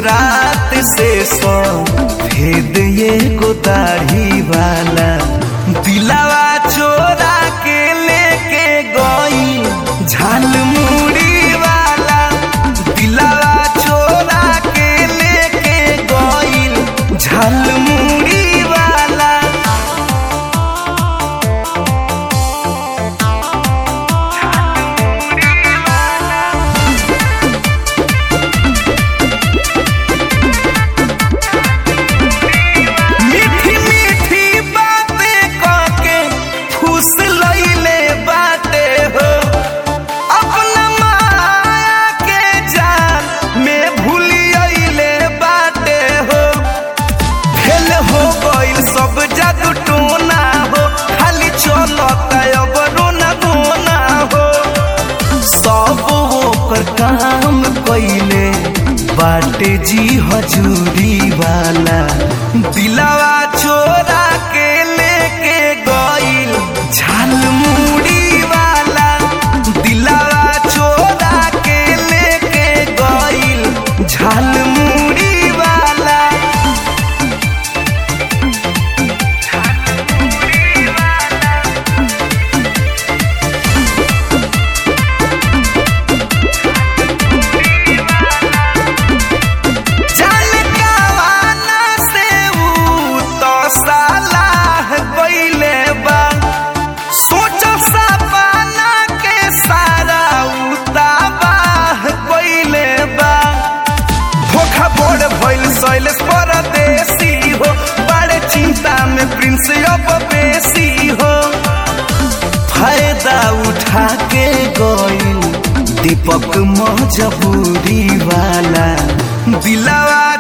रात से सो भेद ये गोदाढ़ी वाला दिलावा चोरा के लेके गई झाल मुड़ी वाला दिलावा चोरा के लेके गई झाल मुड़ी वाला मीठी मीठी बातें कहके फूस लइले बाटे हो अपना माया के जाल में भूलियले बाटे हो फेल हो गइल सब जादू टोना हो खाली चलता अब रोना गोना हो सब ओकर काम कइले बाटे जी हजूरी वाला दिलावा चोरा के लेके गइल झाल मुड़ी वाला दिलावा चोरा के लेके गइल झाल मुड़ी वाला जान कावाना से ऊ तो सालाह गइले बा सोच सपना के सारा ऊ तबाह गइले बा धोखा बोड़ भइल शैलेश परदेसी हो बड़े चिंता में प्रिंस अब बेसी हो फायदा उठा के गइल दीपक मजबूरी वाला दिलावा